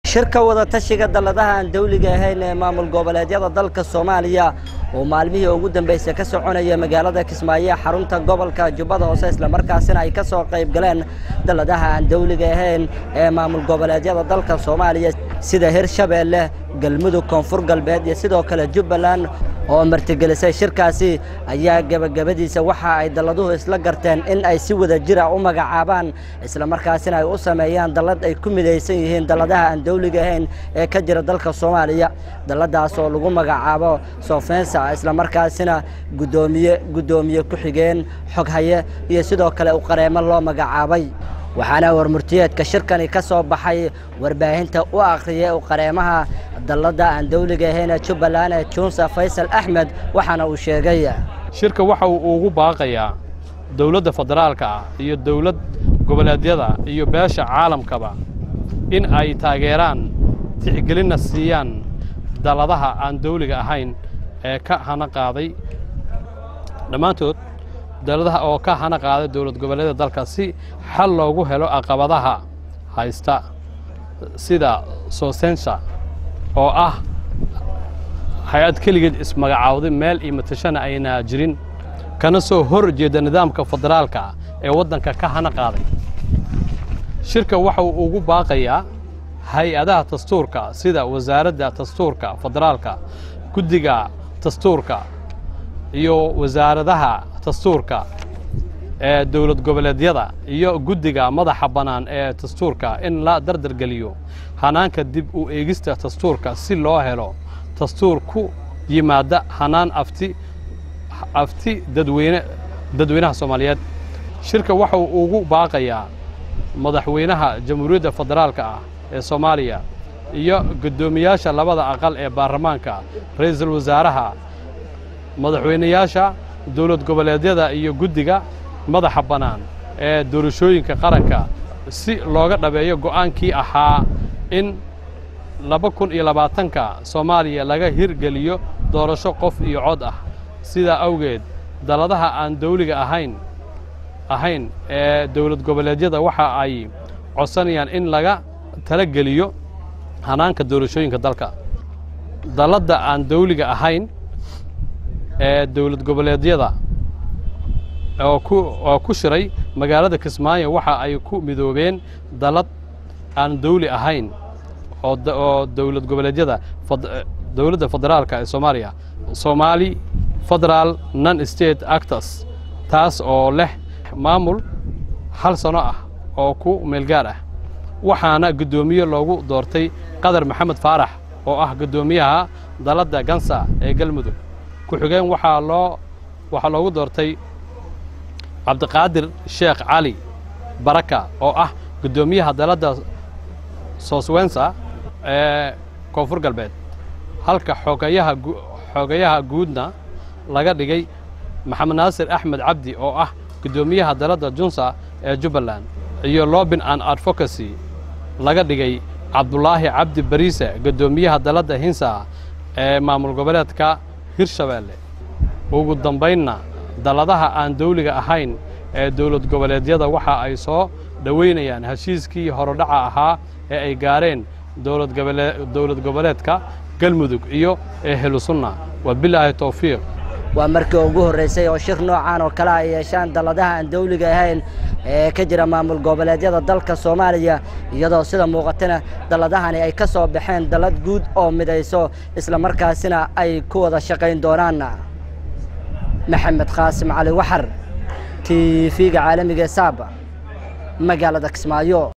shirka wadatashiga dalladaha aan dawliga ahayn ee maamul goboleedyada dalka soomaaliya oo maalmihii ugu dambeysay ka soconaya magaalada kismaayo xarunta gobolka jubbada hoose islamarkaasina ay ka soo qayb galeen dalladaha aan dawliga ahayn ee maamul goboleedyada dalka soomaaliya sida hirshabeelle galmudug koonfur galbeed iyo sidoo kale jubbaland oo martigelisay shirkaasi ayaa gebagabadiisa waxa ay dalladuhu isla garteen in ay si wada jira u magacaabaan islamarkaasina ay u sameeyaan dallad ay ku midaysan yihiin dalladaha aan dawliga ahayn ee ka jira dalka soomaaliya dalladaas oo lagu magacaabo soofensa islamarkaasina guddoomiye guddoomiye ku-xigeen xoghaye iyo sidoo kale u qareemo loo magacaabay waxaana warmurtiyeedka shirkani ka soo baxay warbaahinta u akhriyay u qareemaha dalladda aan dawliga ahayn ee jubbaland ee junsa faysal axmed waxaana uu sheegay shirka waxa uu ugu baaqayaa dowladda federaalka ah iyo dowlad goboleedyada iyo beesha caalamkaba in ay taageeraan tixgelinna siiyaan dalladaha aan dawliga ahayn ee ka hana qaaday dhammaantood dalladaha oo ka hana qaaday dowlad goboleedyada dalka si xal loogu helo caqabadaha haysta sida soosensha oo ah hay-ad keligeed ismagacaawday meel iyo matashana ayna jirin kana soo hor jeeda nidaamka federaalka ah ee waddanka ka hana qaaday shirka waxa uu ugu baaqayaa hay-adaha dastuurka sida wasaaradda dastuurka federaalka guddiga dastuurka iyo wasaaradaha dastuurka ee dowlad goboleedyada iyo guddiga madaxa bannaan ee dastuurka in la dardargeliyo hanaanka dib u eegista dastuurka si loo helo dastuur ku yimaada hanaan afti afti dadweyne dadweynaha soomaaliyeed shirka waxa uu ugu baaqayaa madaxweynaha jamhuuriyadda federaalka ah ee soomaaliya iyo guddoomiyaasha labada aqal ee baarlamaanka ra'iisul wasaaraha madaxweynayaasha dowlad goboleedyada iyo guddiga madaxa bannaan ee doorashooyinka qaranka si looga dhabeeyo go'aankii ahaa in laba kun iyo labaatanka soomaaliya laga hirgeliyo doorasho qof iyo cod ah sidaa awgeed dalladaha aan dawliga ahayn ahayn ee dowlad goboleedyada waxa ay codsanayaan in laga talageliyo hanaanka doorashooyinka dalka dalladda aan dawliga ahayn ee dowlad goboleedyada oo ku oo ku shiray magaalada kismaayo waxa ay ku midoobeen dallad aan dawli ahayn oo oo dowlad goboleedyada dowladda federaalka ee soomaaliya soomaali federaal non state actors taas oo leh maamul hal sano ah oo ku meelgaar ah waxaana guddoomiye loogu doortay qadar maxamed faarax oo ah guddoomiyaha dalladda gansa ee galmudug ku-xigeen waxaa loo waxaa loogu doortay cabdiqaadir sheekh cali baraka oo ah guddoomiyaha dalladda sooswensa ee koonfur galbeed halka xoogayaha xoogayaha guudna laga dhigay maxamed naasir axmed cabdi oo ah guddoomiyaha dalladda junsa ee jubbaland iyo lobin an advocacy laga dhigay cabdulaahi cabdi bariise guddoomiyaha dalladda hinsa ee maamul goboleedka hirshabeelle ugu dambaynna dalladaha aan dawliga ahayn ee dowlad goboleedyada waxa ay soo dhowaynayaan heshiiskii horodhaca ahaa ee ay gaareen dowlad goboleedka galmudug iyo ehlu sunna wabilaahi towfiiq waa markii ugu horreysay oo shir noocan oo kale ay yeeshaan dalladaha aan dawliga ahayn ee ka jira maamul goboleedyada dalka soomaaliya iyadoo sida muuqatana dalladahani ay ka soo baxeen dallad guud oo midayso islamarkaasina ay ku wada shaqayn doonaan maxamed qaasim cali waxar t v-ga caalamiga ee saaba magaalada kismaayo